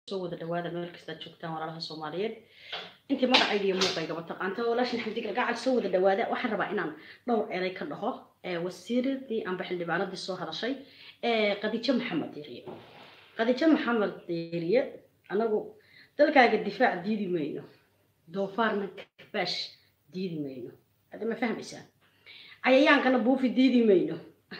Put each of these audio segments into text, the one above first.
soo wada dhawaada meel kastaad joogtaan walaalaha soomaaliyeed intii magacayga iyo muuqaygaba taqaanta walaashin xamdig gacal soo wada dhawaada waxaan rabaa inaan dhowr eray ka dhaho wasiiradii amba xildhibaanadii soo hadashay qadijo maxamed diiriye qadijo maxamed diiriye anagu dalkaaga difaac diidi mayno doofaarna kabaash diidi mayno hada ma fahmaysaa cayayaankana buufi diidi mayno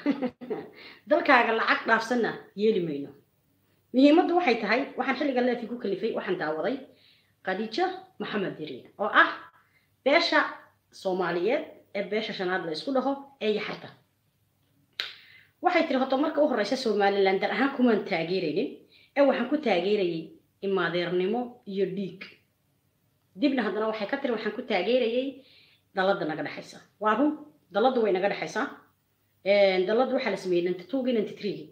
dalkaaga lacag dhaafsanna yeeli mayno muhiimaddu waxay tahay waxaan xilliga leefi ku kalifay waxaan daawaday khadiijo maxamed diriye oo ah beesha soomaaliyeed ee beesha shanaad la isku dhaho ee yaxarta waxay tiri horta marka u horeysa somalilan dar ahaan kumaan taageeraynin ee waxaan ku taageerayay imaadeernimo iyo dhiig dibna haddana waxay ka tiri waxaan ku taageerayay dalada naga dhexaysa waa run daladu way naga dhexaysaa daladu waxaa la sameeyey ninety twogii ninety threegii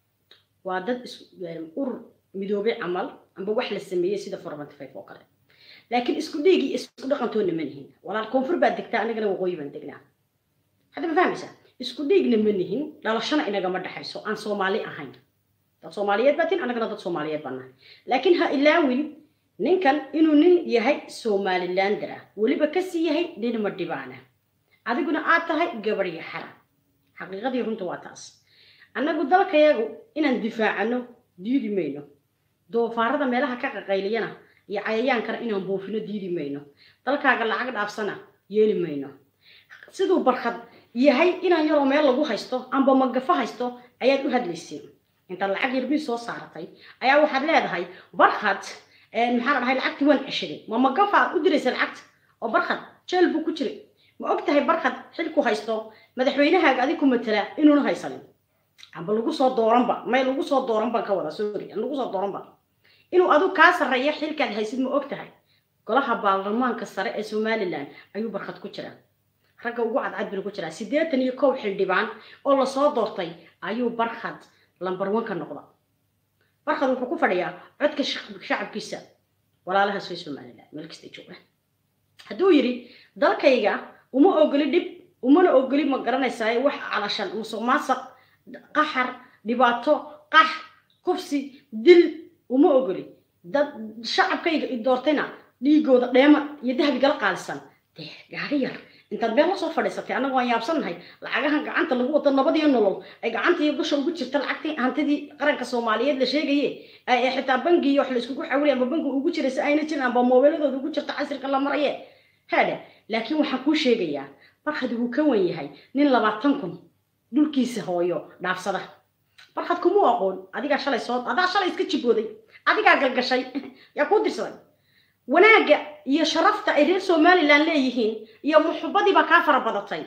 waa dad urur midoobay camal amba wax la sameeyey sida formanty five oo kale laakiin isku dhiigii isku dhaqantoodna ma nihin walaal koonfur baad degtaa anagana waqooyi baan degnaa hadda ma fahmaysaa isku dhiigna ma nihin dhalashana inagama dhexayso aan soomaali ahayn dad soomaaliyeed baa tin anagana dad soomaaliyeed baan nahay laakiin ha ilaawin ninkan inuu nin yahay somalilander ah weliba kasii yahay nin madhibaana adiguna aad tahay gabadhya xara xaqiiqadii runta waa taas annagu dalkayagu inaan difaacano diidi mayno doofaarada meelaha ka qaqayliyana iyo cayayaankana inaan buufino diidi mayno dalkaaga lacag dhaafsana yeeli mayno siduu barkad yahay inaan yaroo meel lagu haysto amba magafo haysto ayaad u hadlayseen intaad lacag yarbii soo saaratay ayaa waxaad leedahay barkad maxaa la dhahay lacagtii waan ceshaday ma magafa aad u diraysa lacagta oo barkad jeel buu ku jiray ma og tahay barkad xilku haysto madaxweynahaaga adig ku matala inuuna haysanin amba lagu soo dooranba may lagu soo dooran baan ka wada sorry lagu soo dooranba inuu adug kaa sarreeya xilkaad haysid ma og tahay golaha baarlamaanka sare ee somalilan ayuu barkad ku jiraa ragga ugu cadcad binu ku jiraa siddeetan iyo kow xildhibaan oo lasoo doortay ayuu barkad lambar one ka noqda barkad wuxuu ku fadhiyaa codka shacabkiisa walaalahaas way somalilan meel kasta jooga hadduu yidhi dalkayga uma ogoli dhib umana ogoli ma garanaysaa wax calashan musuq maasaq qaxar dhibaato qax kufsi dil uma ogoli dad shacabkayga i doortayna dhiigooda dheema iyo dahabigala qaalisan dee gaari yar intaad meel la soo fadhiisatay annaga waan yaabsannahay lacagahan gacanta lagu wado nabadiyo nolol ay gacanta iyo dusha ugu jirta lacagtii hantidii qaranka soomaaliyeed la sheegaye ee xitaa bangiyo wax la iskugu xawilay amba bangi ugu jiray si ayna jirin amba moobeeladooda ugu jirta casirka la maraye haadhe laakiin waxaan kuu sheegayaa barkad wuu ka wan yahay nin labaatan kun dhulkiisa hooyo dhaafsada barkad kumuu aqoon adigaa shalay soo adaa shalay iska jibooday adigaa galgashay yaa kuu dirsaday wanaagga iyo sharafta ay reer somalilan leeyihiin iyo muxubadiibaa kaa fara badatay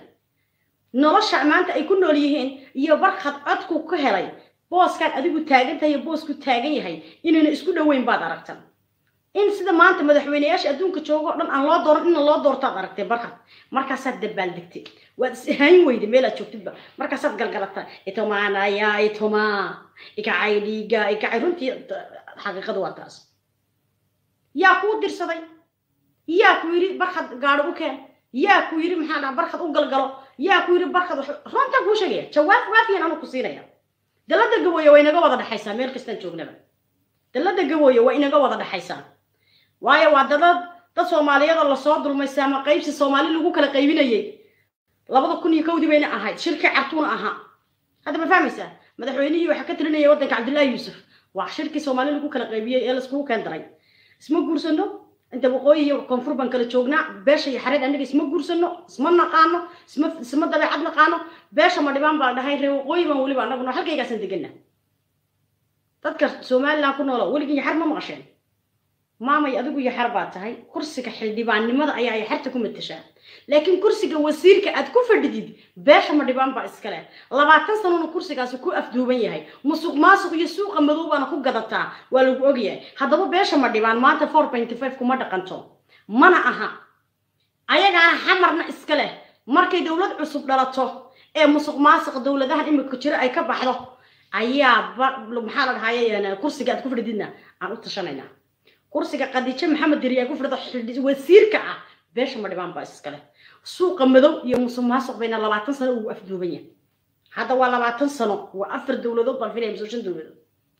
nolosha maanta ay ku nool yihiin iyo barkad codku ka helay booskaan adigu taagan tahay iyo boosku taagan yahay inayna isku dhoweyn baad aragtan in sida maanta madaxweyneyaasha adduunka joogo o dhan aan loo dooran ina loo doortaad aragtay barkad markaasaad dabaaldegtay waad ishayn weyday meelaad joogtidba markaasaad galgalata itomaanaya itomaa ikacay dhiiga ikacay runtii xaqiiqadu waa taas yaa kuu dirsaday yaa ku yidhi barkad gaadho u keen yaa ku yidhi maxaa dhaha barkad u galgalo yaa ku yidhi barkad runtaan kuu sheegaya jawaab waafiyan anuu ku siinaya dalada gabooye waa inaga wada dhexaysaa meel kastaan joognaba dalada gabooye waa inaga wada dhexaysaa waayo waa dadad dad soomaaliyeed oo lasoo dulmaysay ama qaybsi soomaali lagu kala qaybinayay labada kun iyo kowdii bayna ahayd shirkii cartuuna ahaa hadda ma fahmaysaa madaxweynihii waxaa ka talinaya waddanka cabdullaahi yuusuf waa shirkii soomaali lagu kala qaybiyey ee laiskugu keen daray isma guursano inta waqooyi iyo koonfur baan kala joognaa beesha iyo xareed annaga isma guursano isma naqaano isma isma dabeecad naqaano beesha ma dhibaan baan dhahay ree waqooyi baan weliba annaguna halkaygaasan degana dadka somalilan ku noolo weligii yaxar ma maqasheen maamay adigu yaxar baa tahay kursiga xildhibaannimada ayaa yaxarta ku matashaa laakiin kursiga wasiirka aad ku fadhidid beesha ma dhibaan baa iskale labaatan sanona kursigaasi ku afduuban yahay musuq maasuq iyo suuqa madow baana ku gadataa waa lagu ogyahay haddaba beesha ma dhibaan maanta four pointy five kuma dhaqanto mana aha ayagaana xamarna iska leh markay dowlad cusub dhalato ee musuq maasuq dowladahan imika jiro ay ka baxdo ayaa maxaa la dhahaye kursiga aad ku fadhididna aan u tashanaynaa kursiga qadiijo maxamed diri ay ku fadhido wasiirka ah beesha ma dhibaan baa iskale suuqa madow iyo musuq maasuq bayna labaatan sano ugu afduuban yahay hadda waa labaatan sano waa afar dowladood baan filaya mise shan dowladood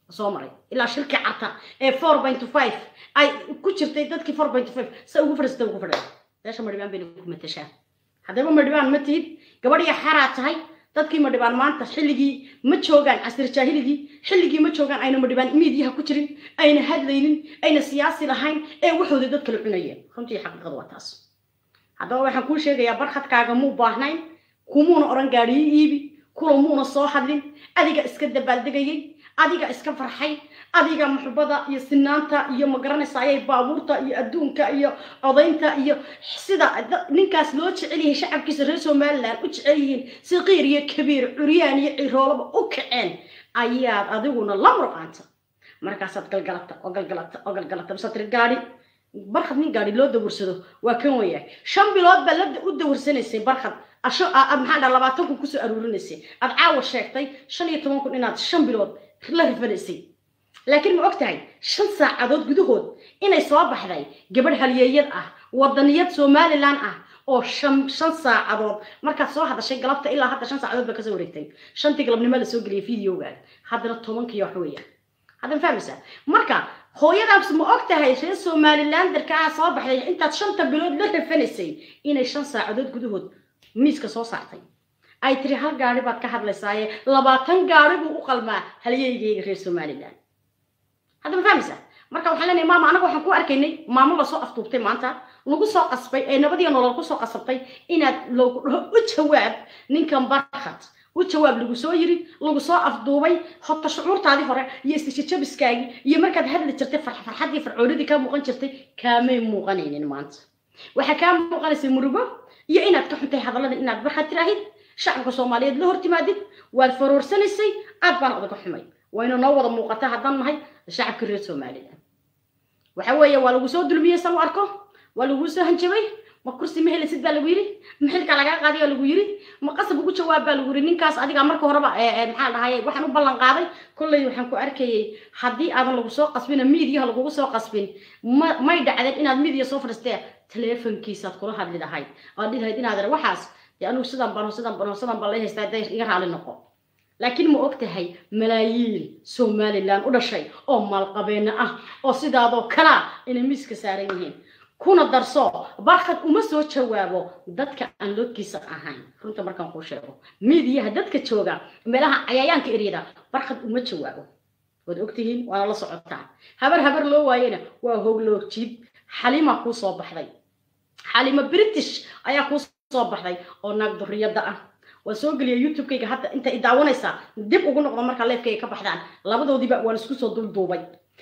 soo maray ilaa shirkii carta ee four point five ay ku jirtay dadkii four point five sa ugu fadhiisata ugu fadhiya beesha madhibaan bayna ku matashaa haddaba madhibaan ma tihid gabadhiya xaraa tahay dadkii madhibaan maanta xilligii ma joogaan casir jaahiligii xilligii ma joogaan ayna madhibaan miidiyaha ku jirin ayna hadlaynin ayna siyaasi lahayn ee waxooda dad kala cunayeen runtii xaqiiqadu waa taas haddaba waxaan kuu sheegayaa barkhadkaaga muu baahnayn kumuuna odhan gaadhiyo iibi kula muuna soo hadlin adiga iska dabaaldegayay adiga iska farxay adiga muxubada iyo sinaanta iyo magaranaysa ayay baabuurta iyo adduunka iyo codaynta iyo sida ninkaas loo jecel yahay shacabkiisa reer somaliland u jecel yihiin siqiir iyo kabiir curyaan iyo ciroolaba u kaceen ayaad adiguna la murqaanta markaasaad galgalata oo galgalata oo galgalata mise tiri gaadhi barkhad nin gaadhi loo dawarsado waa kan weyahay shan bilood baa la u dawarsanaysay barkhad asho maxaa dhaa labaatan kun kusoo aruurinaysay aad caawa sheegtay shan iyo toban kun inaad shan bilood la rifanaysay laakiin ma og tahay shan saacadood gudahood inay soo baxday gabadh halyeeyad ah wadaniyad somalilan ah oo shan shan saacadood markaad soo hadashay galabta ilaa hadda shan saacadood baa kasoo wareegtay shantii galabnimo la soo geliyay videoga haddana tobankii wax weeya haddan fahmaysaa marka hooyadaas ma og tahay reer somalilanderka ah soo baxday intaad shanta bilood la rafanaysay inay shan saacadood gudahood miiska soo saartay ay tiri hal gaari baad ka hadlaysaaye labaatan gaari buu u qalmaa halyeygeyga reer somalilan hadda ma fahmaysaa marka waxaan leenahay maama anaga waxaan ku arkaynay maamo lasoo aftuubtay maanta lagu soo qasbay ee nabadiyo nolol kusoo qasabtay inaad loogu dhaho u jawaab ninkan barkhad u jawaab lagu soo yiri lagu soo afduubay hota shucuurtaadii hore iyo istishajabiskaagii iyo markaad hadli jirtay farxaddii farcoonidii kaa muuqan jirtay kaamay muuqanaynin maanta waxaa kaa muuqanaysay murugo iyo inaad ka xuntay hadallada inaad barkhad tiraahid shacabka soomaaliyeed la hortimaadid waad faroorsanaysay aad baan odaga xumay wayna noo wada muuqata haddaan nahay shacabka reer somalilan waxa weeye waa lagu soo dulmiyey san u arko waa laguu soo hanjabay ma kursi ma helisid baa lagu yidhi ma xilka lagaa qaaday baa lagu yidhi ma qasab ugu jawaab baa lagu yidhi ninkaas adiga marka horeba maxaa dhahaye waxaan u ballan qaaday kolley waxaan ku arkayay haddii aadan lagu soo qasbin miidiyaha lagugu soo qasbin ma may dhacdeen inaad miidiya soo fadhiistee teleefonkiisaad kula hadli lahayd oad dhihi lahayd inaad waxaas dee anugu sidan bano sidan bano sidan baan lay haystaa dee iga raali noqo laakiin ma og tahay malaayiin somalilan u dhashay oo maalqabeena ah oo sidaadoo kalaa inay miiska saaran yihiin kuna darso barkhad uma soo jawaabo dadka aan loodkiisa ahayn runta markaan kuu sheego miidiyaha dadka jooga meelaha cayayaanka eryada barkhad uma jawaabo waad ogtihiin waana la socotaa habar habar loo waayena waa hogloogjiid xalima kuu soo baxday xalima british ayaa kuu soo baxday oo naag duriyadda ah waan soo geliya youtube-kayga hadda inta i daawanaysaa dib ugu noqdo markaa leefkayga ka baxdaan labadoodiiba waan isku soo dulduubay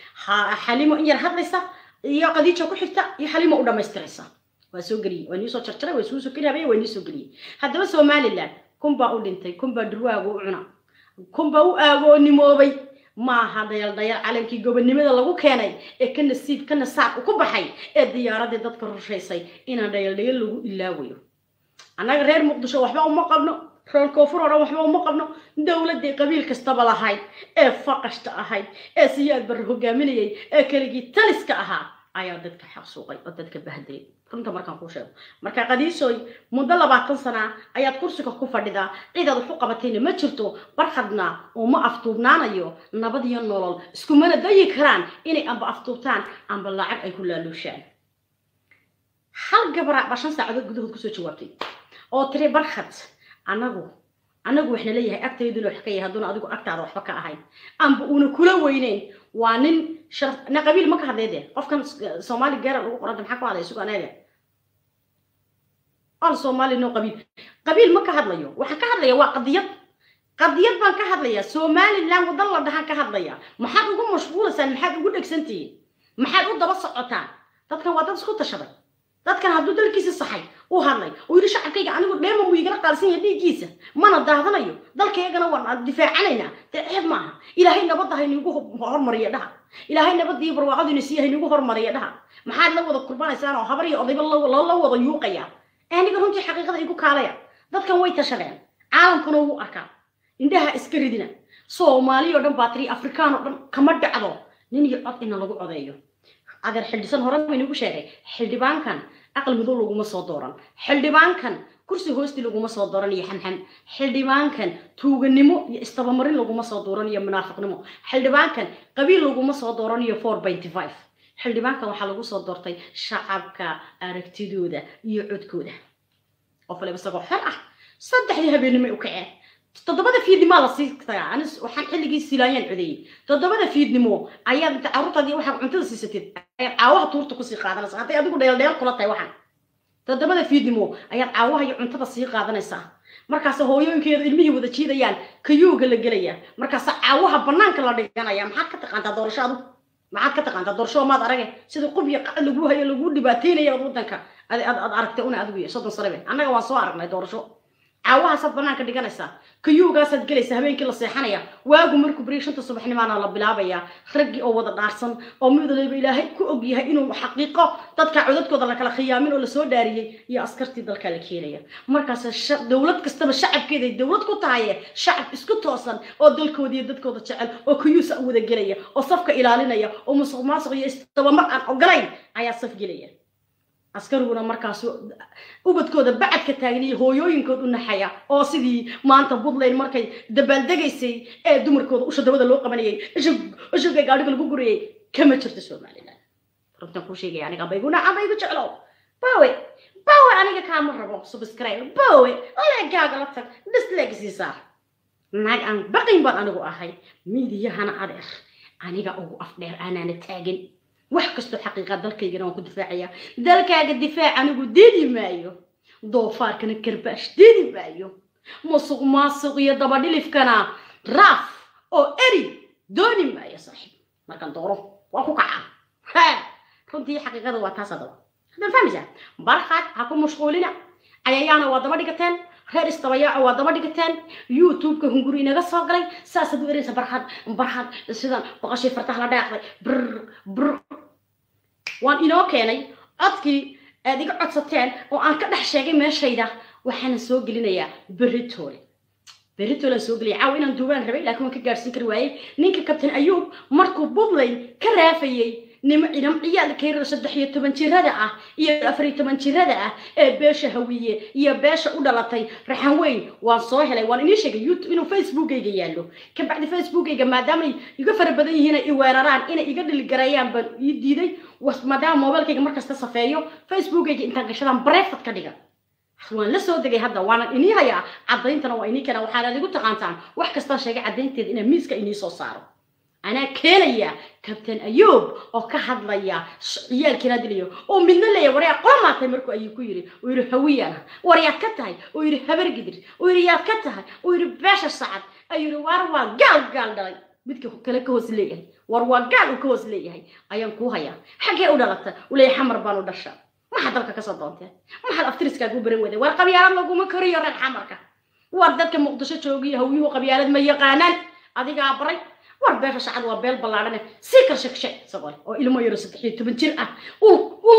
xalimo in yar hadlaysa iyo qadiijo ku xigta iyo xalimo u dhammaystiraysa waa soo geliyey waa niisoo jarjaray waa isuu soo geliyay waa niisoo geliyey haddaba somaliland kunbaa u dhintay kunbaa durwaagu u cuna kunbaa u aagoonimoobay maaha dhayal dhayal calankii gobonnimada lagu keenay ee ka nasiib ka nasaab ku baxay ee diyaaradii dadka rushaysay inaan dhayal dhayal lagu ilaawayo annaga reer muqdisho waxba uma qabno reer koonfur oo dhan waxba uma qabno dowladdii qabiil kastaba lahayd ee faqashta ahayd ee siyaad barre hogaaminayay ee keligii taliska ahaa ayaa dadka xaqsuuqay oo dadka bahdayay runta markaan kuu sheego marka qadiisooy muddo labaatan sana ayaad kursiga ku fadhidaa cidaad wax u qabatayna ma jirto barkhadna uma aftuubnaanayo nabad iyo nolol iskumana dayi karaan inay amba aftuubtaan amba lacag ay ku laaluushaan hal gabara baa shan saacadood gudahood kusoo jawaabtay oo tiri barkhad anagu anagu waxna leeyahay agtayduna wax ka yahay hadduuna adigu agtaada waxba ka ahayn amba uuna kula weyneyn waa nin sharaf na qabiil ma ka hadlay dee qofkan soomaali geera lagu qoranta maxaa ku hadlay isugu aneega al soomaali no qabiil qabiil ma ka hadlayo waxaan ka hadlaya waa qadiyad qadiyad baan ka hadlayaa somaliland wadan la dhahaan ka hadlaya maxaad ugu mashquulaysaan maxaad ugu dhegsantihiin maxaad u daba socotaan dadkan waa dad isku tashaday dadkan hadduu dalkiisa saxay u hadlay uu yidhi shacabkayga anigu dheema muu igala qaalsan yahay dhiiggiisa mana daadanayo dalkaygana waan difaacanaynaa dee ceeb maaha ilaahay nabadda hayniigu hormariya dhaha ilaahay nabadda iyo barwaaqadiina sii hayniigu hormariya dhaha maxaad la wada kurbanaysaan oo habar iyo odayba la wada yuuqaya aniga runtii xaqiiqada igu kaalaya dadkan way tashadeen caalamkuna wuu arkaa indhaha iska ridina soomaaliya oo dhan baa tiri afrikaan oo dhan kama dhacdo nin iyo cod ina lagu codeeyo adeer xildhisan hore baynugu sheegay xildhibaankan aqal madow laguma soo dooran xildhibaankan kursi hoosti laguma soo dooran iyo xamxam xildhibaankan tuuganimo iyo istabamarin laguma soo dooran iyo munaafiqnimo xildhibaankan qabiil laguma soo dooran iyo four benty five xildhibaankan waxaa lagu soo doortay shacabka aragtidooda iyo codkooda qof waliba isagoo xor ah saddexdii habeenimo u kaceen toddobada fiidnimaa lasii tagaa ani waxaan xilligii silaayaan codeeyey toddobada fiidnimo ayaad inta carruurtaadii waxaad cuntada siisateed ayaad caawaha tuurta kusii qaadanaysaa hadday adigu dheeldheel kula tahay waxaan toddobada fiidnimo ayaad caawaha iyo cuntada sii qaadanaysaa markaas hooyooyinkeedu ilmihii wada jiidayaan kayuuga la gelaya markaas caawaha banaanka la dhiganaya maxaad ka taqaantaa doorasho adu maxaad ka taqaantaa doorasho maad arage sida qub iyo qac lagu hayo lagu dhibaateynaya ad wadanka aad aragtay una adigu soddon sanabe annaga waan soo aragnay doorasho caawahaasaad banaanka dhiganaysaa kayuugaasaad gelaysaa habeenkii la seexanaya waagu markuu beriya shanta subaxnimaana la bilaabayaa raggii oo wada dhaarsan oo midaliba ilaahay ku og yahay inuu xaqiiqo dadka codadkooda lakala khiyaamin oo lasoo dhaariyey iyo askartii dalkaa la keenaya markaas dowlad kastaba shacabkeeday dowlad ku tahaye shacab isku toosan oo dalkooda iyo dadkooda jecel oo kayuusa u wada gelaya oo safka ilaalinaya oo musuq maasuq iyo istabamar aan ogolayn ayaa saf gelaya askariguna markaas ubadkooda bacadka taagan iyo hooyooyinkood u naxaya oo sidii maanta puntland markay dabaaldegaysay ee dumarkooda usha dabada loo qabanayay ishugga gaadhiga lagu gurayay kama jirto somaliland runtan kuu sheegaya aniga baygu naca baygu jeclow bawe bawe aniga kaama rabo subscribe bawe leegaaga la tag disleg siisaa naag aan baqin baan anigu ahay miidiyahana adeer aniga ugu afdheer aanaana taagin wax kastoo xaqiiqa dalkaygana waan ku difaacaya dalkaaga difaac anigu diidi maayo doofaarkana karbaash diidi maayo musuq maasuq iyo dabadhilifkana raaf oo eri dooni maayo saaxiib markaan dooro waa ku kaca ha runtii xaqiiqada waa taas adaba haddaan fahmaysaa barkaad ha ku mashquulina cayayaana waa daba dhigateen reer istabayaaca waa daba dhigateen youtube-ka hunguri inaga soo galay saasaad u ereysa barxad barxad sidan boqoshii fartaha la dhaaqday brr brr waan inoo keenay codkii aad iga codsateen oo aan ka dhex sheegay meeshayda waxaana soo gelinayaa beritoole beritoole aan soo gelaya caawa inaan duubaan rabay laakiin waan ka gaadhsiin kari waayey ninka kabtain ayuub markuu puntland ka raafayey nimo cidham ciyaalka yaryar saddex iyo toban jirada ah iyo afar iyo toban jirada ah ee beesha hawiye iyo beesha u dhalatay raxan weyn waan soo helay waan inii sheegay youtube inuu facebookayga yaallo kabacdi facebookayga maadaamay iga fara badan yihiin ay i weeraraan inay iga dhiligareeyaan baan ii diiday maadaama mobilkayga markasta safeeyo facebookayga intaan gashadaan breefad ka dhigan waan la soo degay hadda waana inii hayaa caddayntana waa inii keena waxaanaad igu taqaantaan wax kastaan sheegay caddaynteeda inaan miiska inii soo saaro anaa keenaya kabtain ayuub oo ka hadlaya ciyaalkiina dilayo oo midna leeya waryaa qomaatay markuu ayuu ku yiri uu yidhi hawiyana war yaad ka tahay uu yidhi habargidir uu yidhi yaad ka tahay uu yidhi beesha sacad ayuu yidhi war waa gaal gaal dhalay midka kale ka hoos leeyahay war waa gaal uu ka hoos leeyahay ayaan kuu hayaa xaggee u dhalata uu leeyahay xamar baan u dhasha maxaad dalka kasoo doonteen maxaad aftiriskaagu baran weyday war qabyaalad laguma koriyo reer xamarka war dadka muqdisho joogiyo hawyuhu qabyaalad ma yaqaanaan adigaa baray war beesha shacad waa beel ballaadhane sii karshagshe isagoo oo ilmo yaro saddex iyo toban jir ah ul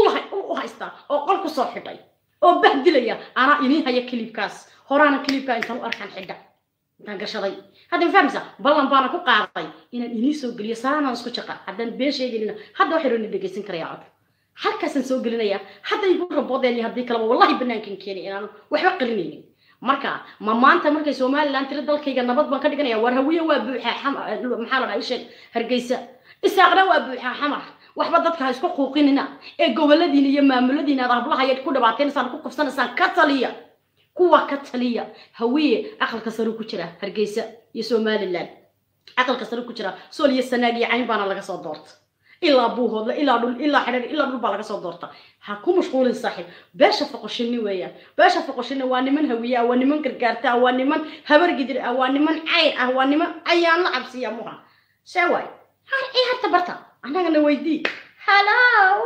u haystaa oo qol ku soo xidhay oo bahdilaya anaa inii haya kilibkaas horaana kilibkaa intaan u arkaan xidha intaan gashaday hadda ma fahmaysaa ballan baana ku qaaday inaan inii soo geliyo salaanaan isku jaqa haddaan been sheegaynina hadda waxay rooni dhegaysan karaya cod halkaasaan soo gelinaya hadda igu raboodeen iyo haddii kaleba wallahi banaankan keenay inaan waxba qalinaynin marka ma maanta markay somaliland tiri dalkayga nabad baan ka dhiganaya war hawiye waa buuxaa maxaa la dhaha isheeg hargeysa isaaqna waa buuxaa xamar waxba dadka ha isku quuqinina ee goboladiina iyo maamuladiina aad hablahayaad ku dhibaataynaysaan ku kufsanaysaan ka taliya kuwa ka taliya hawiye aqalka sare ku jira hargeysa iyo somaliland aqalka sare ku jira sool iyo sanaag iyo cayn baana laga soo doorta ilaa buuhoodla ilaa dhul ilaa xidhar ilaa dhul baa laga soo doorta ha ku mashquulin saaxiib beesha foqoshini weeyaan beesha foqoshini waa niman hawiye ah waa niman gargaarta ah waa niman habargidir ah waa niman cayr ah waa niman cayaan la cabsiya muha see waay har ii harta barta annagana weydii hallow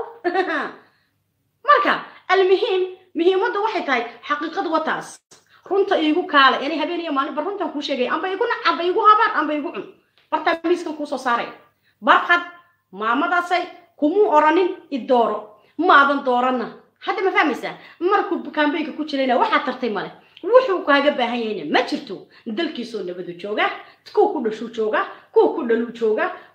marka almuhiim muhiimaddu waxay tahay xaqiiqadu waa taas runta iigu kaale inay habeen iyo maalin bar runtan kuu sheegay amba igu nac amba igu habaan amba igu cun bartaa miiskan kuusoo saaray barqad maamadaasay kumuu oranin idooro maadan dooranna hadda ma fahmaysaa markuu kambeynka ku jirayna waxaa tartay male wuxuu kaaga baahan yahayna ma jirto dalkiisoo nabadu jooga kuwa ku dhashuu jooga kuwa ku dhaluu jooga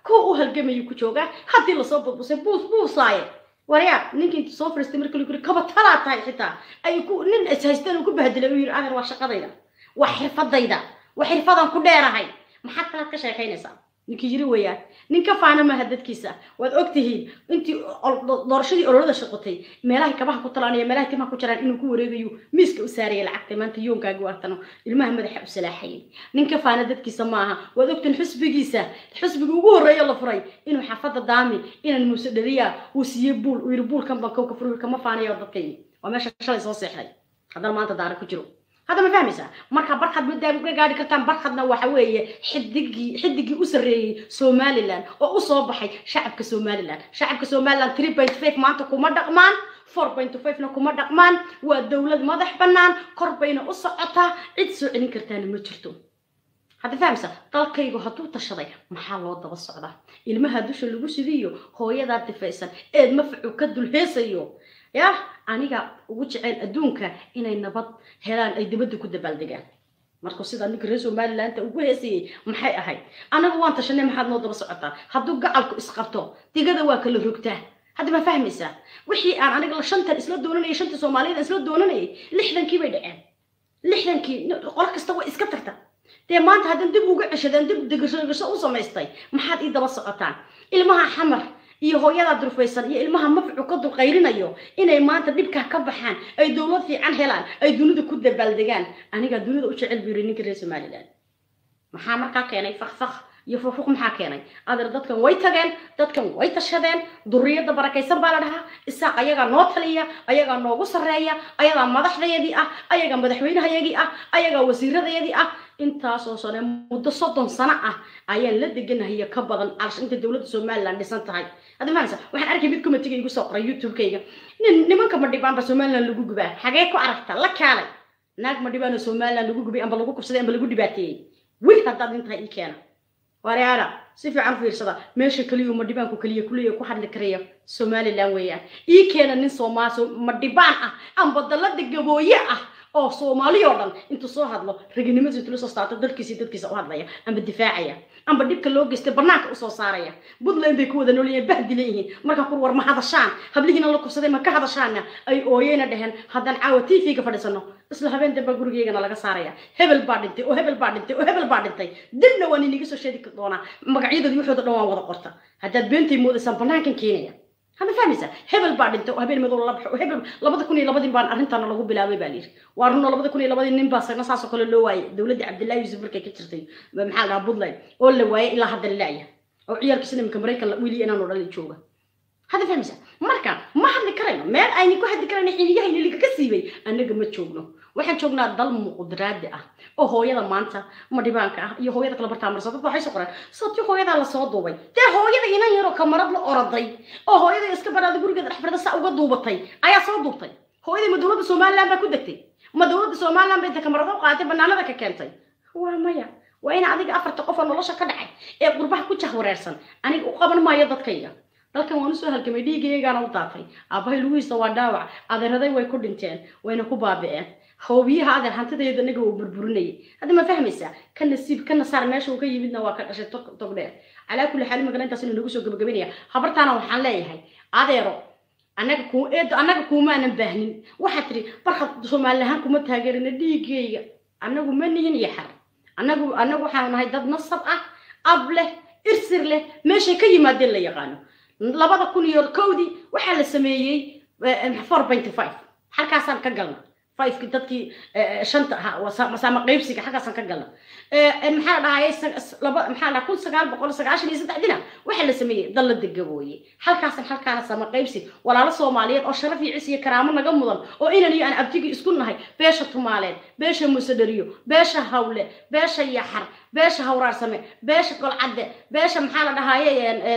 kuwa u halgamayuu ku joogaa haddii lasoo budbusay buus buusaaye waryaa ninkii intu soo fariistay marka lagu yiri kaba talaa tahay xitaa ay ku nin is haysteen uu ku bahdilay uu yiri adeer waa shaqadayda waa xirfadayda waa xirfadan ku dheerahay maxaad kalaad ka sheekaynaysaa ninkii yiri weeyaan nin ka faana maaha dadkiisa waad ogtihiin intii doorashadii ololada shaqotay meelahay kabaha ku talaanaya meelahay timaha ku jiraan inuu ku wareegayo miiska u saaraya lacagta maanta yoonkaagi waatano ilmaha madaxa u salaaxayay nin ka faana dadkiisa maaha waad ogtiin xusbigiisa xusbiga ugu horreeya la furay inuu xaafadda daami inan muuse dhaliya uu siiyey buul uu yiri buulkan baan kowka furur kama faanayo dadkayni waa meesha shalay soo seexday haddana maanta daara ku jiro hadda ma fahmaysaa marka barkhad ma gaari kartaan barkhadna waxa weeye xidigii xidigii u sarreeyey somalilan oo u soo baxay shacabka somalilan shacabka somalilan three point five maanta kuma dhaqmaan four point five-na kuma dhaqmaan waa dowlad madax bannaan kor bayna u socotaa cid soo celin kartaana ma jirto hadda fahamsa dalkaygu hadduu tashaday maxaa loo daba socdaa ilmaha dusha lagu sidiyo hooyadaa difaysan eed mafacu ka dulheesayo yah aniga ugu jeceel adduunka inay nabad helaan ay dibadda ku dabaaldegaan markuu sidaa ninka reer somalilandta ugu heesayey maxay ahayd anagu waan tashanay maxaad noo daba socotaa hadduu gacalku isqabto digada waa kala rogtaa hadda ma fahmaysaa wixii aan aniga shantan isla doonanayay shanta soomaaliyad isla doonanayay lixdankii bay dhaceen lixdankii qolo kasta way iska tagta dee maanta haddan dib uga ceshadeen dib degasho u samaystay maxaad ii daba socotaan ilmaha xamar iyo hooyadaa durfaysan iyo ilmaha mafcu ka dulqayrinayo inay maanta dhibkaa ka baxaan ay dowlad fiican helaan ay dunida ku dabaaldegaan anigaa dunida u jecel buu yiri ninka reer somaliland maxaa markaa keenay fakfak iyo fufuq maxaa keenay adeer dadkan way tageen dadkan way tashadeen duriyadda barakaysan baa la dhahaa isaaq ayagaa noo taliya ayagaa noogu sarreeya ayagaa madaxdayadii ah ayagaa madaxweynehayagii ah ayagaa wasiiradayadii ah intaasoo sane muddo soddon sano ah ayaan la deganahay ka badan calsh inta dowladda somaliland dhisan tahay hadda mahamsa waxaan arkay mid comitiga igu soo qoray youtube-kayga nin nimanka madhibaanba somaliland lagu gubaa xagee ku aragta la kaalay naag madhibaanoo somaliland lagu gubay amba lagu kubsaday amba lagu dhibaateeyey wil haddaad intahay ii keena wareara si fiican fiirsada meesha keliya madhibaanku keliya kuleeya ku hadli karaya somaliland weeyaan ii keena nin soomaal madhibaan ah amba dalada gabooye ah oo soomaali oo dhan intuu soo hadlo raginimadiisa intuu la soo saarto dalkiisa dadkiisa u hadlaya amba difaacaya amba dhibka loo geystay banaanka usoo saaraya puntland bay ku wada noolyihiin bahdi leeyihiin marka kur war ma hadashaan hablihiina la kubsaday ma ka hadashaana ay ooyeyna dheheen haddaan caawa t v-ga fadhiisano isla habeen damba gurigeygana laga saaraya hebel baa dhintay oo hebel baa dhintay oo hebel baa dhintay dibna waan iniga soo sheedi doonaa magacyadooda waxooda dhan waan wada qorta haddaad beentay moodaysaan banaankan keenaya hama fahmaysa hebel baa dhintay oo habeen madow la baxo oo hebel labada kun iyo labadii baan arrintaana lagu bilaabay baa layidhi waa runo labada kun iyo labadii nin baa sagna saasoo kale loo waayay dowladdii cabdillahi yuusuf markay ka jirtay maxaa la dhahaa puntland oo la waayay ilaa hadda la laaya oo ciyaalkiisina iminka maraykan wili inaanu dhalin jooga hadda fahmaysa marka ma hadli karayno meel ayni ku hadli karayno xiliyahayna liga ka siibay annaga ma joogno waxaan joognaa dal muqdiraadi ah oo hooyada maanta madhibaanka ah iyo hooyada kala bartaamarsa dad waxay soo qoreen sababti hooyadaa lasoo duubay dee hooyada inan yaroo kamarad la oraday oo hooyada iska baraada gurigeeda dhexbarada saa uga duubatay ayaa soo duubtay hooyadii ma dowladda somaliland baa ku degtay ma dowladda somaliland bay inta kamarado qaatay banaanada ka keentay waa maya waa in adiga afarta qof oo nolosha ka dhacay ee qurbaha ku jahwareersan aniga u qaban maayo dadkayga dalkan waan usoo halgamay dhiigaygaana u daatay aabbahay lugihiisa waa dhaawac adeeraday way ku dhinteen wayna ku baabi'een hoobiyaha adeer hantidayda anaga uu burburinayay hadda ma fahmaysaa ka nasiib ka nasaar meesha uu ka yimidna waa ka dhashay tog dheer calaa kulli xaal magala intaas inuu nagu soo gabagabaynaya habartaana waxaan leeyahay adeero annaga ku eedo annaga kuumaanan baahnin waxaad tidhi barkad soomaalilahaan kuma taageerina dhiigayga annagu ma nihin iyo xar annagu annagu waxaanu nahay dad nasab ah ab leh irsir leh meeshay ka yimaadeen la yaqaano labada kun iyo kowdii waxaa la sameeyey four point five halkaasaan ka galna fiveki dadkii shanta ahaa masaama qaybsiga xaggaasaan ka galna maxaa la dhahaye laba maxaa la kun sagaal boqol sagaashan iyo saddexdina waxaa la sameeyey dalla degabooye halkaasan halkaana sama qaybsi walaalo soomaaliyeed oo sharaf iyo cis iyo karaamo naga mudan oo inan iyo aan abtigi isku nahay beesha tumaaleed beesha musadhariyo beesha hawle beesha yaxar beesha hawraarsame beesha golcadde beesha maxaa la dhahaye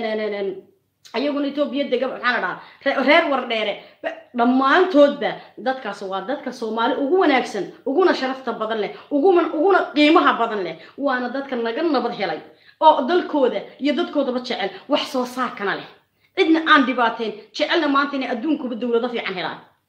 ayaguna etoobiya dega maxaa la dhahaa reer wardheere dhammaantoodba dadkaas waa dadka soomaali ugu wanaagsan uguna sharafta badan leh uguna uguna qiimaha badan leh waana dadka naga nabad helay oo dalkooda iyo dadkoodaba jecel wax soo saarkana leh cidna aan dhibaateen jecelna maanta inay adduunkuba dowlado fiican helaan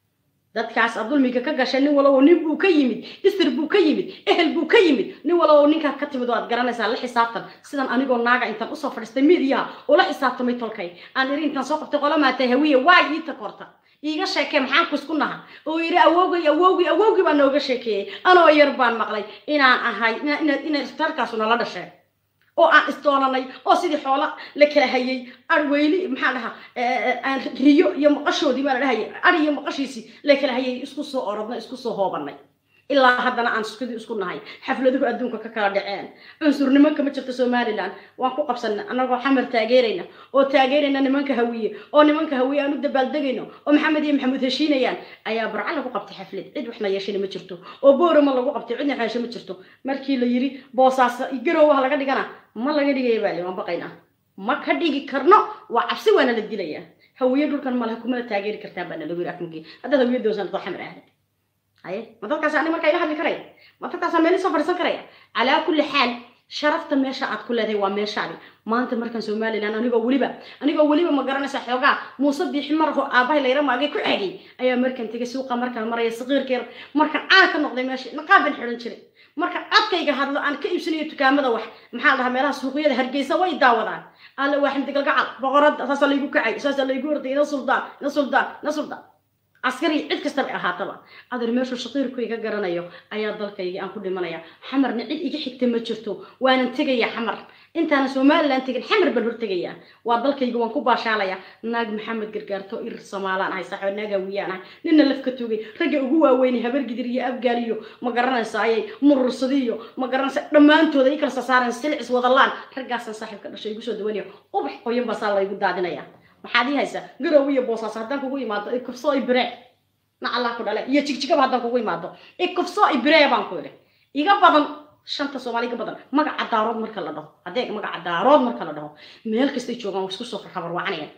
dadkaas aad dulmiga ka gashay nin walow nin buu ka yimid isir buu ka yimid ehel buu ka yimid nin walow ninkaa ka timid oo aad garanaysaa la xisaabtan sidan anigoo naaga intaan usoo fadhiistay midiyaha oo la xisaabtamay tolkay aan iri intaan soo qabtay qola maatay hawiye waa ii takorta iiga sheekee maxaan kusku naha oo yidhi awowgay awowgii awowgii baa nooga sheekeeyey anoo yar baan maqlay inaan ahay inaad inay isbitaalkaasu nala dhasheen oo aan isdoonanay oo sidii xoola la kala hayay arweyli maxaa dhahaa aan riyo iyo maqashoodii baa la dhahayay ari iyo maqashiisii la kala hayay isku soo orodnay isku soo hoobanay ilaa haddana aan iskudii isku nahay xafladuhu adduunka ka kala dhaceen cunsurnimo kama jirto somalilan waan ku qabsanay annagoo xamar taageerayna oo taageerayna nimanka hawiye oo nimanka hawiye aan u dabaaldegayno oo maxamed iyo maxamuud heshiinayaan ayaa barca lagu qabtay xaflad cid waxna yeeshana ma jirto oo boorama lagu qabtay cidna xaashe ma jirto markii la yiri boosaas garoowaha laga dhigana ma laga dhigaya baali waan baqaynaa ma ka dhigi karno waa cabsi waana la dilayaa hawiye dhulkan malaha kumala taageeri kartaan baa nalagu yiri afkii haddaad hawiye doonsan doo xamar ahayd haye ma dadkaas ani markaa ila hadli karaya ma dadkaasaan meel soo fadhiisan karaya calaa kulli xaal sharafta meesha aad ku leedahay waa meeshaadi maanta markaan somalilan anigoo weliba anigoo weliba ma garanaysa xoogaa muuse biixi marho aabahay layra maagay ku xegay ayaa markaan tegay suuqa markaan maraya saqiirkeer markaan caan ka noqday meesha naqaab baan xidhan jiray marka codkayga hadlo aan ka iibsanayo dukaamada wax maxaa la dhahaa meelaha suuqyada hargeysa way daawadaan alle waa ximdigalgacal boqorada saasaa laygu kacay saasaa laygu orday ina suldaan ina suldaan ina suldaan askari cid kastaba ahaataba adeer meeshu shaqiirku iga garanayo ayaa dalkayga aan ku dhimanaya xamarna cid iga xigta ma jirto waanan tegaya xamar intaana somalilan tegin xamar baan hortegayaa waa dalkayga waan ku baashaalaya naag maxamed gargaarto irir somaalaan ahay saxo naag hawiyaan ahay nina laf ka tugay ragga ugu waaweynay habargidir iyo abgaal iyo ma garanaysa ayay murursadi iyo ma garanaysa dhammaantooda i kala sasaareen silcis wadalaan raggaasaan saaxiibka dhashay igu soo dawanaya ubax qoyan baa saa laygu daadinaya maxaad ii haysaa garow iyo boosaas haddaan kugu imaado ikufsoo ibire nacallaa ku dhale iyo jigjigaba haddaan kugu imaado ikufsoo ibire baan ku idhi iga badan shanta soomaali iga badan magaca daarood marka la dhaho haddee magaca daarood marka la dhaho meel kastay joogaan waa isku soo xabarwacanayaan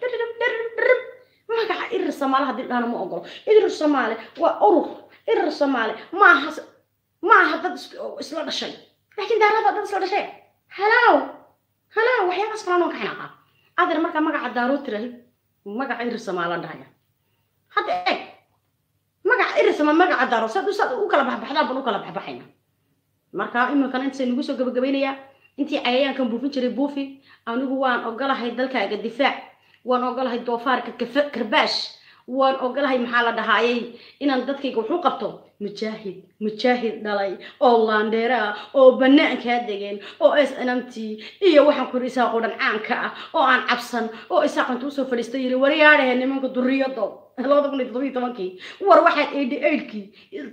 magaca irir soomaali haddii dhahana ma ogolo irir soomaali waa urur irir soomaali maaha maaha dad isla dhashay laakiin daarada dad isla dhashay halow halow waxyaabaas kalaan oo ka xinaqaa adeer markaa magaca daarood tirahi magaca irir somaalan dhahaya hadda eeg magaca irir somaal magaca daarood saad saad u kala baxbaxdaan baan u kala baxbaxayna marka iminkana intaay nagu soo gabagabaynayaa intii cayayaankan buufin jiray buufi anigu waan ogolahay dalkaaga difaac waan ogolahay doofaarka karbaash waan ogolahay maxaa la dhahaayay inaan dadkayga wuxuu qabto mujaahid mujaahid dhalay oo laandheera ah oo banaankaa degeen oo s nmt iyo waxaan ku yidhi isaaqoo dhan caanka ah oo aan cabsan oo isaaqanta usoo fadhiistay yiri waryaadhahe nimanka duriyado labada kun iyo toddobiyo tobankii war waxaad eidhi eidhkii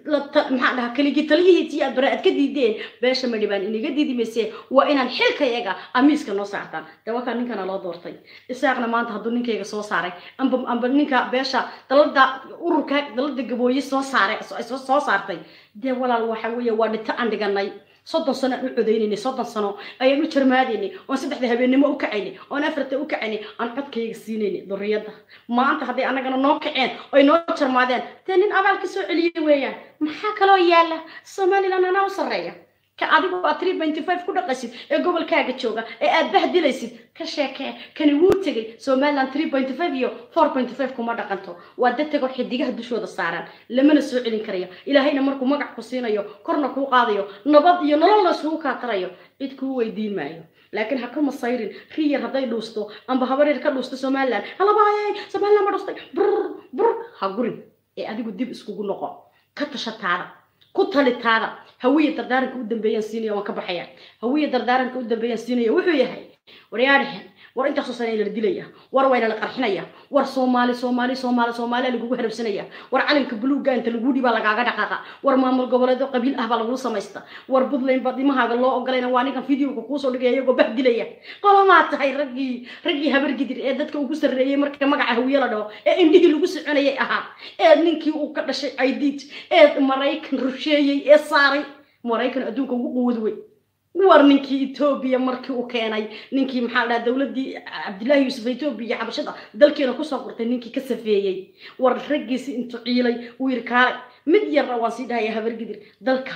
maxaa dhahaa keligii taliyihiisii aad bare aad ka diideen beesha madhibaan inaga diidi mayse waa inaan xilkayaga amiiska noo saartaan dee wakaa ninkana loo doortay isaaqna maanta hadduu ninkayga soo saaray amba amba ninka beesha dalada ururka dalada gabooye soo saaray soo saartay dee walaal waxa weeye waa dhito aan dhiganay soddon sano aan u codaynaynay soddon sano ayaan u jarmaadaynay oon saddexda habeennimo u kacaynay oon afarta u kacaynay aan codkayga siinaynay duriyadda maanta hadday annagana noo kaceen oy noo jarmaadeen dee nin abaalka soo celiyey weeyaan maxaa kaloo yaala somaliland anaa u sarreeya ka adigu aad three pointy five ku dhaqaysid ee gobolkaaga jooga ee aad bahdilaysid ka sheekee kani wuu tegay somaliland three pointy five iyo four pointy five kuma dhaqanto waa dad tegoo xidigaha dushooda saaraan lamana soo celin karayo ilaahayna markuu magac ku siinayo korna kuu qaadayo nabad iyo nololna isugu kaatarayo cid kuu weydiin maayo laakiin ha ka masayrin riyar hadday dhuusto amba habareer ka dhuusto somaliland halabaayay somaliland ma dhustay brr brr ha gurin ee adigu dib iskugu noqo ka tashataada ku talitaada hawiya dardaaranka u dambeeyaan siinaya waan ka baxaya hawiya dardaaranka u dambeeyaan siinaya wuxuu yahay waryaadhahen war intaasoo sana la dilaya war wayna la qarxinaya war soomaali soomaali soomaali soomaaliya lagugu harabsanaya war calanka buluugga inta lagu dhibaa lagaaga dhaqaaqa war maamul goboleedo qabiil ah baa lagula samaysta war buntland baa dimahaaga loo ogolayna waa ninkan videoga kuusoo dhigaya iyagoo bah dilaya qolomaa tahay raggii raggii habargidir ee dadka ugu sarreeyey marka magaca hawiye la dhaho ee indhihii lagu soconayay ahaa ee ninkii uu ka dhashay aidiid ee maraykan rusheeyey ee saaray maraykan adduunka ugu quwad wey war ninkii etoobiya markii uu keenay ninkii maxaa la dhaha dowladdii cabdillaahi yuusuf etoobiya xabashada dalkeena kusoo qortay ninkii ka safeeyey war raggiisi intuu ciilay uu yidhi kaalay mid yarna waan sii dhahaya habargidir dalka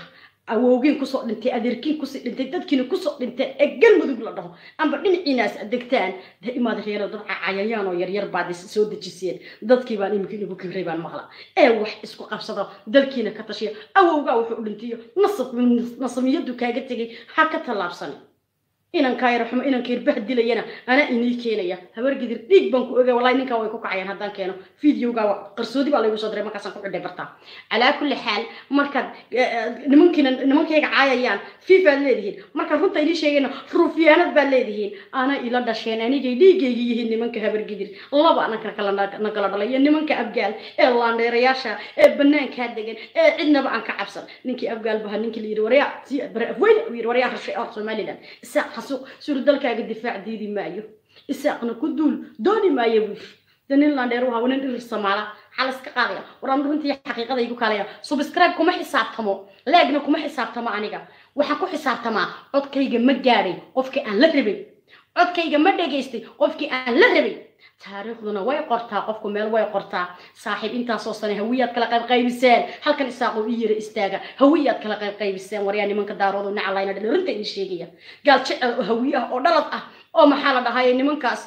awowgiin kusoo dhintay adeerkiin kusii dhintay dadkiina kusoo dhintay ee galmudug la dhaho amba dhinaciinaas degtaan dee imaad reero dad cayayaan oo yaryar baad soo dejiseen dadkii baan imika inagu kibray baan maqla ee wax isku qabsado dalkiina ka tashiya awowgaa wuxuu u dhintayo nasab nasamiyadu kaaga tegay ha ka tallaabsan inankaa yar xumo inanka yar bahdilayana anaa inii keenaya habar gidir dhiig baan ku ogay wallahi ninkaa way ku kacayaan haddaan keeno videoga qarsoodi baa laygu soo diray markaasaan ku xidhay bartaa calaa kulli xaal markaad nimankiina nimankayga caayayaan fiifaad leedihiin markaad runta inii sheegayna ruufyaanad baad leedihiin ana ila dhasheen anigay dhiigayga yihiin nimanka habar gidir laba ananka kala nagala dhalay iyo nimanka abgaal ee laandheerayaasha ee banaankaa degan ee cidnaba aan ka cabsan ninkii abgaal baha ninkii la yidhi waryaa afweyn uu yidhi waryaa rashay or somaliland isaaq xasuuq suri dalkaaga difaac diidi maayo isaaqna ku duul dooni maayo buu de nin laandheer u nin dhirir samaala maxaa la iska qaadaya waraan runtii xaqiiqada igu kaalaya subscribe kuma xisaabtamo leegna kuma xisaabtamo aniga waxaan ku xisaabtamaa codkayga ma gaadhay qofkii aan la rabay codkayga ma dhegaystay qofkii aan la rabay taariikhduna way qortaa qofku meel way qortaa saaxiib intaasoo sane hawiyaad kala qayb qaybiseen halkan isaaqoo ii yara istaaga hawiyaad kala qayb qaybiseen waryaa nimanka daaroodu nacalayna dhalirinta idin sheegaya gaal jecel oo hawi ah oo dhalad ah oo maxaa la dhahay nimankaas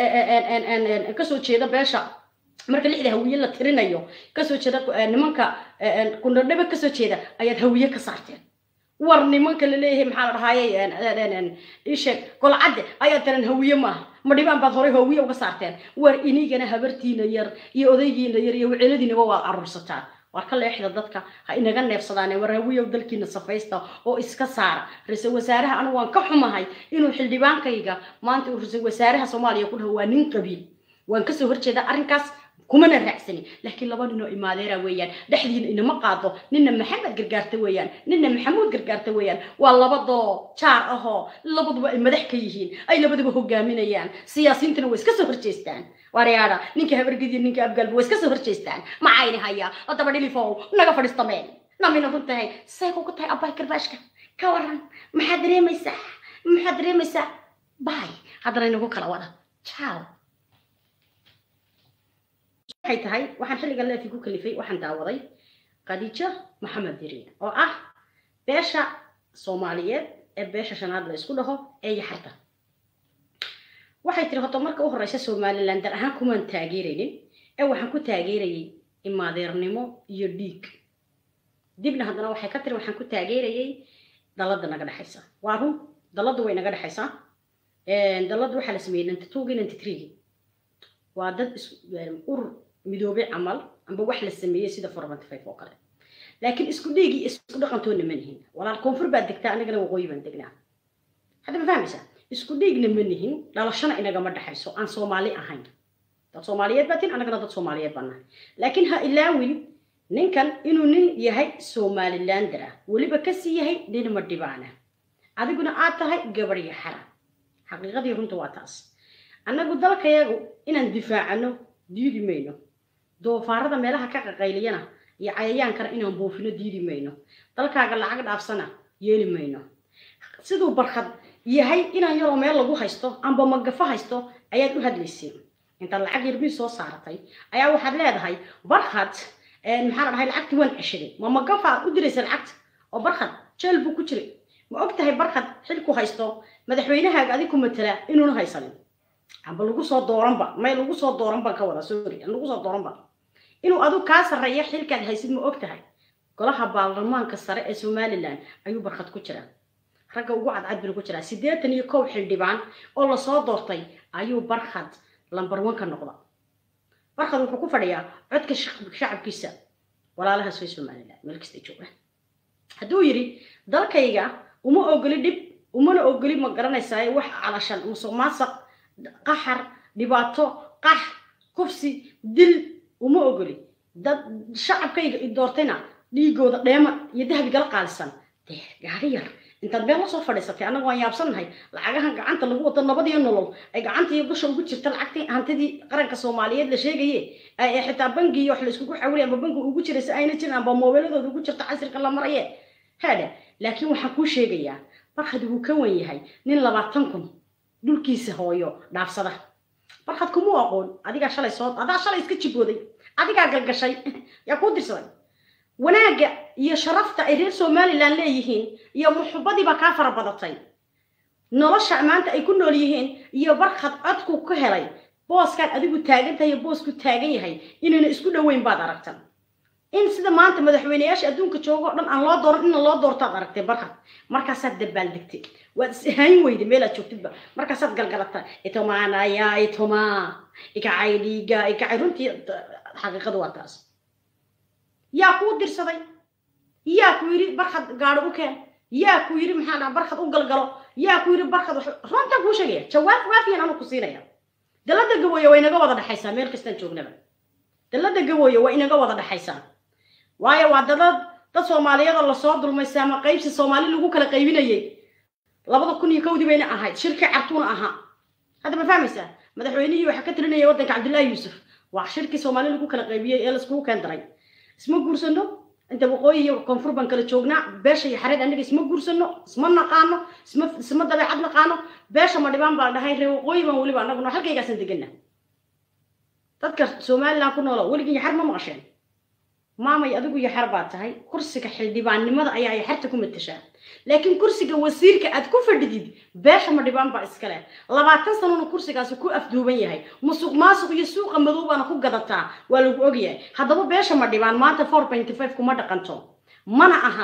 kasoo jeeda beesha marka lixda hawiye la tirinayo kasoo jeeda nimanka kundhadhabe kasoo jeeda ayaad hawiye ka saarteen war nimanka la leeyahay maxaa la dhahaye isheeg golcadde ayaa tiran hawiye maaha ma dhibaan baad horay hawiye uga saarteen war inigana habartiina yar iyo odaygiina yar iyo weceeladiinaba waad aruursataan war ka leexda dadka ha inaga neefsadaane war hawiyow dalkiina safaysta oo iska saara ra-iisul wasaaraha anigu waan ka xumahay inuu xildhibaankayga maanta uu ra-iisul wasaaraha soomaaliya ku dhaho waa nin qabiil waan kasoo horjeeda arrinkaas kumana raacsani laakiin laba ninoo imaadeera weeyaan dhexdiina inama qaado nina maxamed gargaarta weeyaan nina maxamuud gargaarta weeyaan waa labadoo jaar ahoo labaduba ay madax ka yihiin ay labaduba hogaaminayaan siyaasiyiintana way iska soo horjeestaan waryaada ninka habargediya ninka abgaalba way iska soo horjeestaan macayni hayaa haddaba dhilifow naga fadhiistameen namina run tahay say kugu tahay abbay karbaashka ka waran maxaad dareemaysaa maxaad dareemaysaa bay haddana inagu kala wada ciao waxay tahay waxaan xilligan leefi ku kalifay waxaan daawaday khadiijo maxamed diriin oo ah beesha soomaaliyeed ee beesha shanaad la isku dhaho ee yaxarta waxay tiri horta marka u horeysa somaliland dar ahaan kumaan taageeraynin ee waxaan ku taageerayay imaadeernimo iyo dhiig dibna haddana waxay ka tiri waxaan ku taageerayay dalada naga dhexaysa waa run daladu way naga dhexaysaa daladu waxaa la sameeyey ninety twogii ninety threegii waa dad urur midoobay camal amba wax la sameeyey sida formanty five oo kale laakiin isku dhiigii isku dhaqantoona ma nihin walaal koonfur baad degtaa anigana waqooyi baan degnaa hadda ma fahmaysaa isku dhiigna ma nihin dhalashana inagama dhexayso aan soomaali ahayn dad soomaaliyeed baa tin anagana dad soomaaliyeed baan nahay laakiin ha ilaawin ninkan inuu nin yahay somalilander ah weliba kasii yahay nin madhibaana adiguna aad tahay gabadh yaxara xaqiiqadii runta waa taas annagu dalkayagu inaan difaacano diidi mayno doofaarada meelaha ka qaqayliyana iyo cayayaankana inaan buufino diidi mayno dalkaaga lacag dhaafsana yeeli mayno siduu barkad yahay inaan yaroo meel lagu haysto amba magafo haysto ayaad u hadlayseen intaad lacag yarbii soo saaratay ayaa waxaad leedahay barkad maxaa la dhahay lacagtii waan ceshaday ma magafa aad u diraysa lacagta oo barkad jeel buu ku jiray ma og tahay barkad xilku haysto madaxweynahaaga adig ku matala inuuna haysanin amba lagu soo dooranba may lagu soo dooran baan ka wada sorry lagu soo dooranba inuu adug kaa sarreeyo xilkaad haysid ma og tahay golaha baarlamaanka sare ee somaliland ayuu barkad ku jiraa ragga ugu cadcad binu ku jiraa siddeetan iyo kow xildhibaan oo lasoo doortay ayuu barkhad lambar one ka noqda barkhad wuxuu ku fadhiyaa codka shacabkiisa walaalahaas way somaliland meel kasta joogaan hadduu yidhi dalkayga uma ogoli dhib umana ogoli ma garanaysaa wax calashan musuq maasaq qaxar dhibaato qax kufsi dil uma ogoli dad shacabkayga i doortayna dhiigooda dheema iyo dahabigala qaalisan dee gaari yar intaad meel lasoo fadhiisatay annaga waan yaabsannahay lacagahan gacanta lagu wado nabadiyo nolol ay gacantii dusha ugu jirta lacagtii hantidii qaranka soomaaliyeed la sheegaye ee xitaa bangiyo wax la iskugu xawilay amba bangi ugu jiraysa ayna jirin amba moobeeladooda ugu jirta casirka la maraye haadhe laakiin waxaan kuu sheegayaa barkhad wuu ka wan yahay nin labaatan kun dhulkiisa hooyo dhaafsada barkhad kumuu aqoon adigaa shalay soo adaa shalay iska jibooday adigaa galgashay yaa kuu dirsaday wanaagga iyo sharafta ay reer somalilan leeyihiin iyo muxubadiibaa kaa fara badatay nolosha maanta ay ku nool yihiin iyo barkhad codku ka helay booskaan adigu taagan tahay iyo boosku taagan yahay inayna isku dhoweyn baad aragtan in sida maanta madaxweyneyaasha adduunka jooga o dhan aan loo dooran ina loo doortaad aragtay barkhad markaasaad dabaaldegtay waad is ahaan weyday meelaad joogtidba markaasaad galgalata itomaanaya itoma ikacay dhiiga ikacay runtii xaqiiqadu waa taas yaa kuu dirsaday yaa ku yidhi barkhad gaadho u keen yaa ku yidhi maxaa dhaha barkhad u galgalo yaa ku yidhi barkhad runtaan kuu sheegaya jawaab waafiyan anu ku siinaya dalada gabooye waa inaga wada dhexaysaa meel kastaan joognaba dalada gabooye waa inaga wada dhexaysaa waayo waa dalad dad soomaaliyada lasoo dulmaysa ama qaybsi soomaali lagu kala qaybinayay labada kun iyo kowdii bayna ahayd shirkii cartuuna ahaa hadda ma fahmaysaa madaxweynihii waxaa ka tirinaya waddanka cabdullaahi yuusuf waa shirkii soomaali lagu kala qaybiyey ee laiskugu keen daray isma guursano inta waqooyi iyo koonfur baan kala joognaa beesha iyo xareed anaga isma guursano isma naqaano isma isma dabeecad naqaano beesha ma dhibaan baa dhahay reer waqooyi baan weliba anaguna halkaygaasan degana dadka somaliland ku noola weligii yaxar ma maqasheen maamay adigu yaxar baa tahay kursiga xildhibaannimada ayaa yaxarta ku matashaa laakiin kursiga wasiirka aad ku fadhidid beesha ma dhibaan baa iska leh labaatan sanona kursigaasi ku afduuban yahay musuq maasuq iyo suuqa madow baana ku gadataa waa lagu ogyahay haddaba beesha ma dhibaan maanta four pointy five kuma dhaqanto mana aha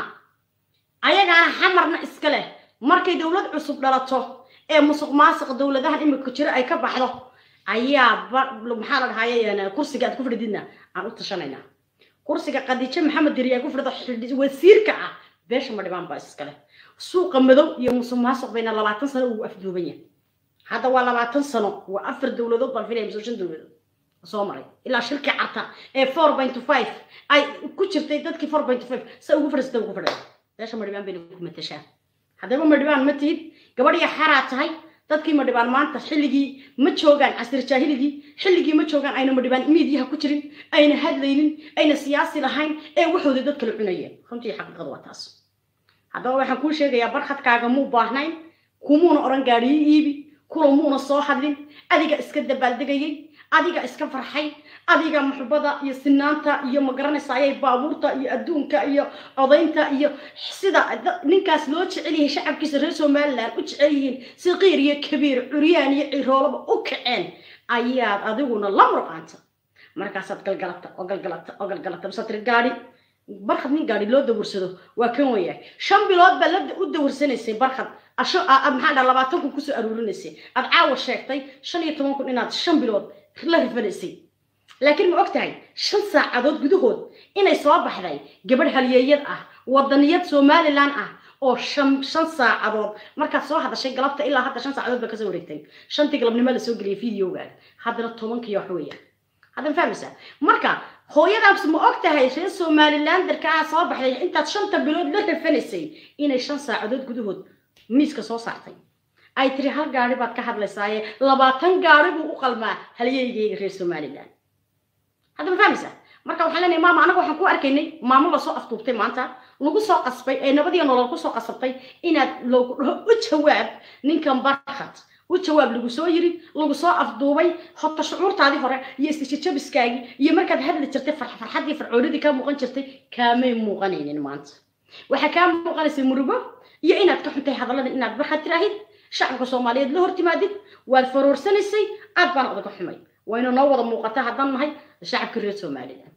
ayagaana xamarna iska leh markay dowlad cusub dhalato ee musuq maasuq dowladahan imika jiro ay ka baxdo ayaa maxaa la dhahaye kursiga aad ku fadhididna aan u tashanaynaa kursiga khadiijo maxamed diri ee ku fadhida wasiirka ah beesha ma dhibaan baa iskale suuqa madow iyo musuq maasuq bayna labaatan sano ugu afduuban yahay hadda waa labaatan sano waa afar dowladood baan filaya mise shan dowladood soo maray ilaa shirkii carta ee four point five ay ku jirtay dadkii four point five sa ugu fadhiisata ugu fadhida beesha ma dhibaan bayna ku matashaa haddaba ma dhibaan ma tihid gabadhiya xaraa tahay dadkii ma dhibaan maanta xilligii ma joogaan casir jaahiligii xilligii ma joogaan ayna ma dhibaan miidiyaha ku jirin ayna hadlaynin ayna siyaasi lahayn ee waxooda dad kala cunayeen runtii xaqiiqadu waa taas haddaba waxaan kuu sheegayaa barkhadkaaga muu baahnayn kumuuna odhan gaadhiyo iibi kula muuna soo hadlin adiga iska dabaaldegayay adiga iska farxay adiga muxubada iyo sinaanta iyo magaranaysa ayay baabuurta iyo adduunka iyo codaynta iyo sida ninkaas loo jecel yahay shacabkiisa reer somaliland u jecel yihiin siqiir iyo kabiir curyaan iyo ciroolaba u kaceen ayaad adiguna la murqaanta markaasaad galgalata oo galgalata oo galgalata masaa tiri gaadhi barkhad nin gaadhi loo dawarsado waa kan weeyahay shan bilood baa la u dawarsanaysay barkhad asho maxaa dhaa labaatan kun kusoo aruurinaysay aad caawa sheegtay shan iyo toban kun inaad shan bilood la rifanaysay laakiin ma og tahay shan saacadood gudahood inay soo baxday gabadh halyeeyad ah wadaniyad somalilan ah oo shan shan saacadood markaad soo hadashay galabta ilaa hadda shan saacadood baa kasoo wareegtay shantii galabnimo la soo geliyay videogaaga haddana tobankii wax weeyaan haddan fahmaysaa marka hooyadaas ma og tahay reer somalilanderka ah soo baxday intaad shanta bilood la rafanaysay inay shan saacadood gudahood miiska soo saartay ay tiri hal gaari baad ka hadlaysaaye labaatan gaari buu u qalmaa halyeygayga reer somaliland hadda ma fahmaysaa marka waxaan leenahay maama anaga waxaan ku arkaynay maamo lasoo afduubtay maanta lagu soo qasbay ee nabadiyo nolol kusoo qasabtay inaad lagu dhaho u jawaab ninkan barkhad u jawaab lagu soo yiri lagu soo afduubay hota shucuurtaadii hore iyo isjajabiskaagii iyo markaad hadli jirtay farxadii farcoonidii kaa muuqan jirtay kaamay muuqanaynin maanta waxaa kaa muuqanaysay murugo iyo inaad ka xuntay hadallada inaad barkhad tiraahid shacabka soomaaliyeed la hortimaadid waad faroorsanaysay aad baana odaga xumay wayna noo wada muuqata haddaan nahay shacabka reer somaliland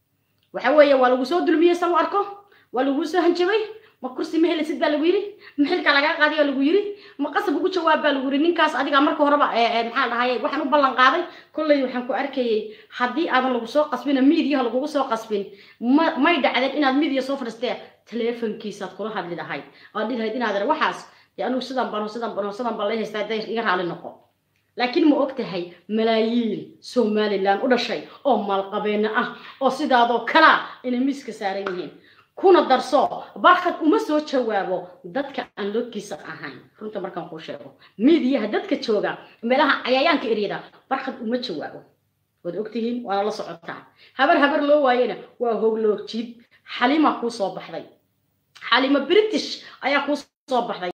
waxa weeye waa lagu soo dulmiyey san u arko waa lagu soo hanjabay ma kursi ma helisid baa lagu yidhi ma xilka lagaa qaadiyaa lagu yidhi ma qasab ugu jawaab baa lagu yidhi ninkaas adiga marka horeba maxaa dhahaye waxaan u ballan qaaday kolley waxaan ku arkayay haddii aadan lagu soo qasbina miidiyaha lagugu soo qasbin ma may dhacdeen inaad miidiya soo fadhiistee teleefonkiisaad kula hadli lahayd oad dhihi lahayd inaad waxaas dee anugu sidan bano sidan bano sidan baan la haystaa day iga raali noqo laakiin ma og tahay malaayiin somalilan u dhashay oo maalqabeena ah oo sidaadoo kalaa inay miiska saaran yihiin kuna darso barkhad uma soo jawaabo dadka aan lodkiisa ahayn runta markaan kuu sheego miidiyaha dadka jooga meelaha cayayaanka eryada barkhad uma jawaabo waad ogtihiin waana la socotaa habar habar loo waayena waa hogloojid xalima kuu soo baxday xalima british ayaa kuu soo baxday